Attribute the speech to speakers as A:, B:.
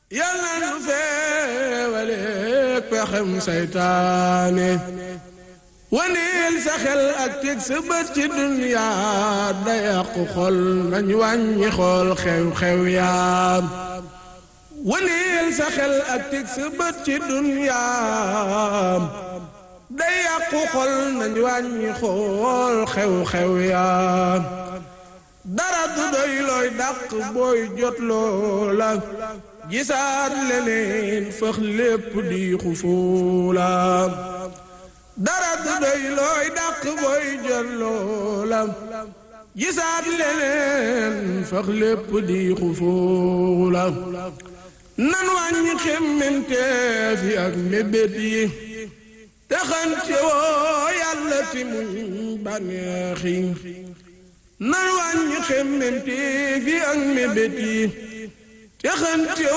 A: yàlla nu feewaleeg pexem saytaane waneel sa xel ak teg sa bët ci duniyaa da yàqu xol nañ wàññi xool xew-xew yaam waneel sa xel ak teg sa bët ci duniyaa da yàqu xol nañ wàññi xool xew-xew yaam dara du doy looy dàq booy jot loola gisaat leneen fëx lépp di xufuula dara du doy looy dàq booy jot loola gisaat leneen fëx lépp di xufuula nan wàññi xemmenteef yi ak mébét yi texante woo yàlla ti muñ bànneex yi nan wàññi xemmenteef yi ak mébét yi texante